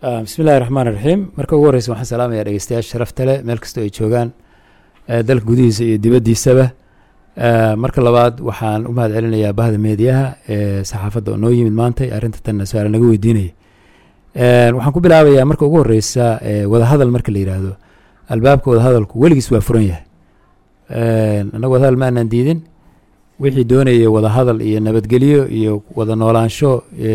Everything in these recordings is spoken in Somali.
bismi illahi raxmaan iraxiim marka ugu horreysa waxaan salaamaya dhegeystayaasha sharafta leh meel kastoo ay joogaan dalka gudihiisa iyo dibaddiisaba marka labaad waxaan u mahad celinayaa bahda meediyaha ee saxaafadda oo noo yimid maantay arrinta tanna su-aala naga weydiinaya waxaan ku bilaabayaa marka ugu horreysa wadahadal marka la yidhaahdo albaabka wadahadalku weligiis waa furan yahay annaga wadahadal ma aanaan diidin wixii doonaya wadahadal iyo nabadgelyo iyo wada noolaansho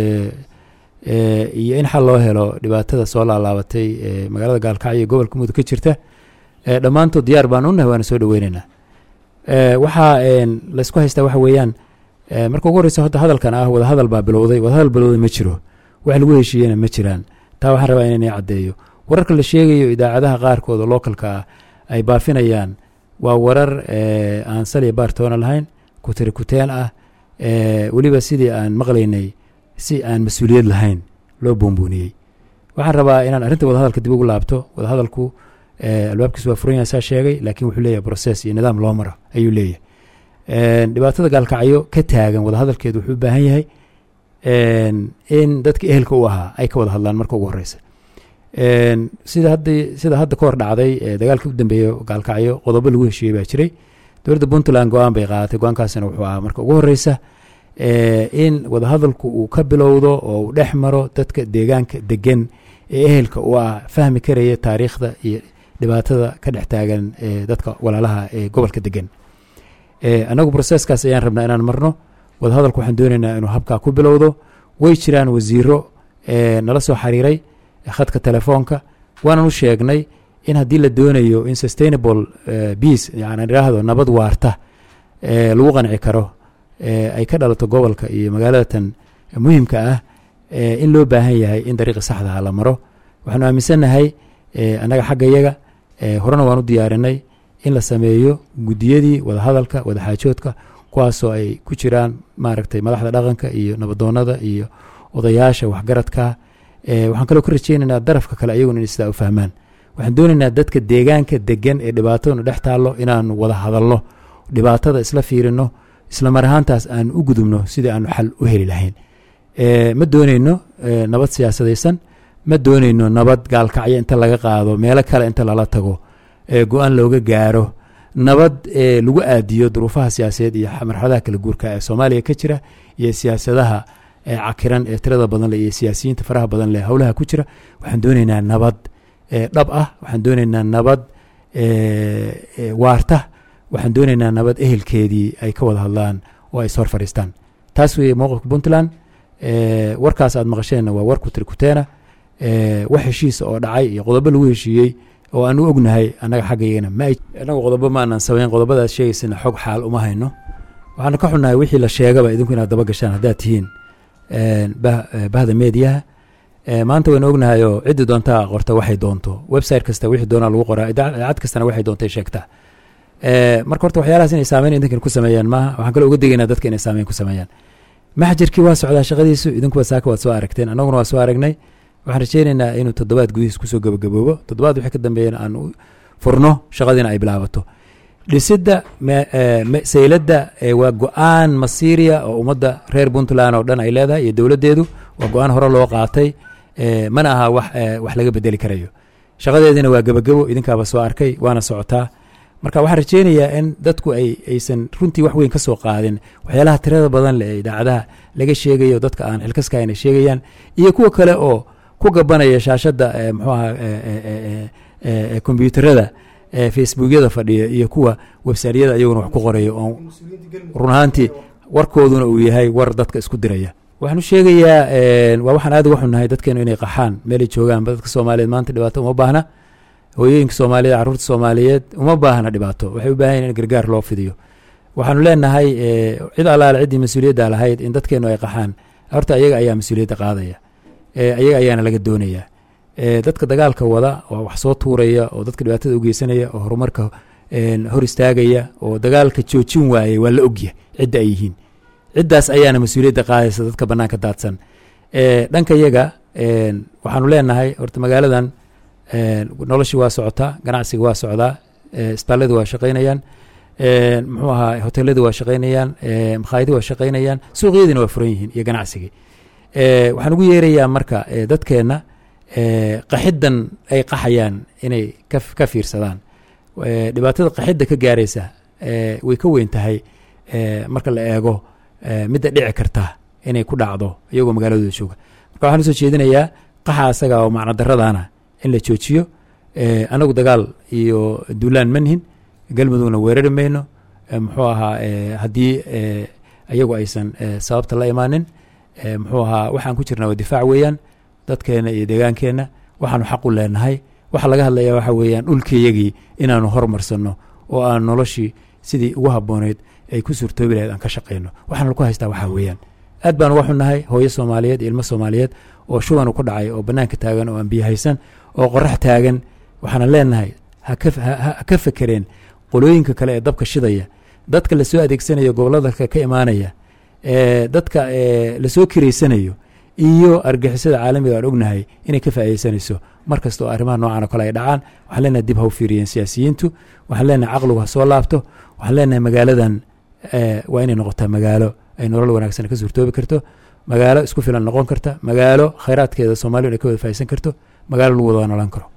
iyo in xal loo helo dhibaatada soo laalaabatay ee magaalada gaalkacyo iyo gobolka mudug ka jirta dhammaantood diyaar baan unahay waana soo dhoweyneynaa waxaa laysku haystaa waxa weeyaan marka ugu horreysa horta hadalkan ah wadahadal baa bilowday wadahadal bilowday ma jiro wax lagu heshiiyena ma jiraan taa waxaan rabaa inaan caddeeyo wararka la sheegayo idaacadaha qaarkood oo localka ah ay baafinayaan waa warar aan saliya baartoona lahayn kutiri kuteen ah weliba sidii aan maqlaynay si aan mas-uuliyad lahayn loo boonbooniyey waxaan rabaa inaan arrinta wadahadalka dib ugu laabto wadahadalku albaabkiis waa furan yahay saa sheegay laakiin wuxuu leeyahay process iyo nidaam loo maro ayuu leeyahay dhibaatada gaalkacyo ka taagan wadahadalkeedu wuxuu u baahan yahay in dadka ehelka u ahaa ay ka wada hadlaan marka ugu horeysa sida hadda sida hadda ka hor dhacday dagaalkii u dambeeya gaalkacyo qodobo lagu heshiiyey baa jiray dowladda puntland go-aan bay qaadatay go-aankaasina wuxuu ahaa marka ugu horeysa in wadahadalku uu ka bilowdo oo uu dhex maro dadka deegaanka degan ee ehelka u ah fahmi karaya taariikhda iyo dhibaatada ka dhex taagan dadka walaalaha ee gobolka degan annagu broseskaas ayaan rabnaa inaan marno wadahadalku waxaan dooneynaa inuu habkaa ku bilowdo way jiraan wasiiro nala soo xiriiray khadka telefoonka waanan u sheegnay in haddii la doonayo in sustainable peace yani idhaahdo nabad waarta lagu qanci karo ay ka dhalato gobolka iyo magaaladatan muhimka ah in loo baahan yahay in dariiqi saxdaha la maro waxaanu aaminsannahay annaga xagga yaga horena waan u diyaarinay in la sameeyo guddiyadii wadahadalka wadaxaajoodka kuwaasoo ay ku jiraan maaragtay madaxda dhaqanka iyo nabadoonada iyo odayaasha waxgaradka waxaan kaloo ka rajeynaynaa darafka kale ayaguna in sidaa u fahmaan waxaan doonaynaa dadka deegaanka degan ee dhibaataduna dhex taallo inaanu wada hadalno dhibaatada isla fiirino isla mar ahaantaas aan u gudubno sidii aanu xal u heli lahayn ma dooneyno nabad siyaasadaysan ma dooneyno nabad gaalkacyo inta laga qaado meelo kale inta lala tago go-aan looga gaaro nabad lagu aadiyo duruufaha siyaasadeed iyo marxaladaha kala guurka ee soomaaliya ka jira iyo siyaasadaha cakiran ee tirada badan leh iyo siyaasiyiinta faraha badan leh howlaha ku jira waxaan dooneynaa nabad dhab ah waxaan dooneynaa nabad waarta waxaan dooneynaa nabad ehelkeedii ay ka wada hadlaan oo ay ishor fadhiistaan taas weeye mowqifka puntland warkaas aad maqasheenna waa war kutirikuteena wax heshiisa oo dhacay iyo qodobo lagu heshiiyey oo aan u ognahay annaga xaggayagana ma annaga qodobo ma aanan samayn qodobadaas sheegaysana xog xaal uma hayno waxaana ka xunnahay wixii la sheegaba idinku inaad daba gashaan haddaad tihiin bahda meediyaha maanta waynu ognahay oo ciddi doontaa qorta waxay doonto website kasta wixii doonaa lagu qoraa idaacad kastana waxay doontay sheegtaa marka horta waxyaalahaas inay saameyn idinkan ku sameeyaan maaha waxaan kaloo uga degaynaa dadka inay saameyn ku sameeyaan maxjarkii waa socdaa shaqadiisu idinkuwa saaka waad soo aragteen annaguna waa soo aragnay waxaan rajeyneynaa inuu toddobaad gudihiis kusoo gabagaboobo toddobaad wixii ka dambeeyana aan furno shaqadiina ay bilaabato dhisidda sayladda waa go-aan masiiriya oo ummadda reer puntland oo dhan ay leedahay iyo dowladdeedu waa go-aan hore loo qaatay mana aha wax wax laga bedeli karayo shaqadeediina waa gebagabo idinkaaba soo arkay waana socotaa marka waxaan rajeynayaa in dadku ay aysan runtii wax weyn ka soo qaadin waxyaalaha tirada badan leh ee idaacadaha laga sheegayo dadka aan xilkaska ayna sheegayaan iyo kuwa kale oo ku gabanaya shaashadda muxuu aha kombyuutarada facebookyada fadhiya iyo kuwa websaaryada iyaguna wax ku qoraya oo run ahaantii warkooduna uu yahay war dadka isku diraya waxaan u sheegayaa waa waxaan aad uga xunnahay dadkeenu inay qaxaan meelay joogaanba dadka soomaaliyeed maanta dhibaato uma baahna hooyooyinka soomaaliyeed carruurta soomaaliyeed uma baahna dhibaato waxay u baahan yahin in gargaar loo fidiyo waxaanu leenahay cid allaale ciddii mas-uuliyadda lahayd in dadkeenu ay qaxaan horta ayaga ayaa mas-uuliyadda qaadaya ayaga ayaana laga doonaya dadka dagaalka wada oo wax soo tuuraya oo dadka dhibaatada u geysanaya oo horumarka hor istaagaya oo dagaalka joojin waayay waa la ogya cidda ay yihiin ciddaas ayaana mas-uuliyadda qaadaysa dadka bannaanka daadsan dhanka yaga waxaanu leenahay horta magaaladan noloshii waa socotaa ganacsiga waa socdaa isbitaalladii waa shaqaynayaan muxuu ahaa hoteeladii waa shaqaynayaan makhaayadii waa shaqaynayaan suuqyadiina waa furan yihiin iyo ganacsigii waxaan ugu yeerayaa marka dadkeenna qaxiddan ay qaxayaan inay ka fiirsadaan dhibaatada qaxidda ka gaaraysa way ka weyn tahay marka la eego midda dhici karta inay ku dhacdo iyagoo magaaladooda jooga marka waxaan usoo jeedinayaa qaxa asaga oo macno daradana in la joojiyo anagu dagaal iyo duulaan manhin galmudugna weerari mayno muxuu ahaa haddii iyagu aysan sababta la imaanin muxuu ahaa waxaan ku jirnaa waa difaac weeyaan dadkeena iyo deegaankeenna waxaanu xaq u leenahay waxa laga hadlaya waxa weeyaan dhulkayagii inaanu hormarsanno oo aan noloshii sidii ugu habbooneyd ay ku suurtoobi lahayd aan ka shaqayno waxaana laku haystaa waxaa weeyaan aad baan uga xunnahay hooyo soomaaliyeed iyo ilmo soomaaliyeed oo shuban ku dhacay oo bannaanka taagan oo aan biyo haysan oo qorax taagan waxaana leenahay ha ka fekereen qolooyinka kale ee dabka shidaya dadka lasoo adeegsanayo gobolladaka ka imaanaya dadka lasoo kireysanayo iyo argixisada caalamiga aan ognahay inay ka faaideysanayso mar kasta oo arrimaha noocan oo kale ay dhacaan waxaan leenahay dib ha u fiiriyeen siyaasiyiintu waxaan leenahay caqligu ha soo laabto waxaan leenahay magaaladan waa inay noqotaa magaalo ay nolol wanaagsan ka suurtoobi karto magaalo isku filan noqon karta magaalo khayraadkeeda soomaaliya ay ka wada faaisan karto magaalo lagu wada noolaan karo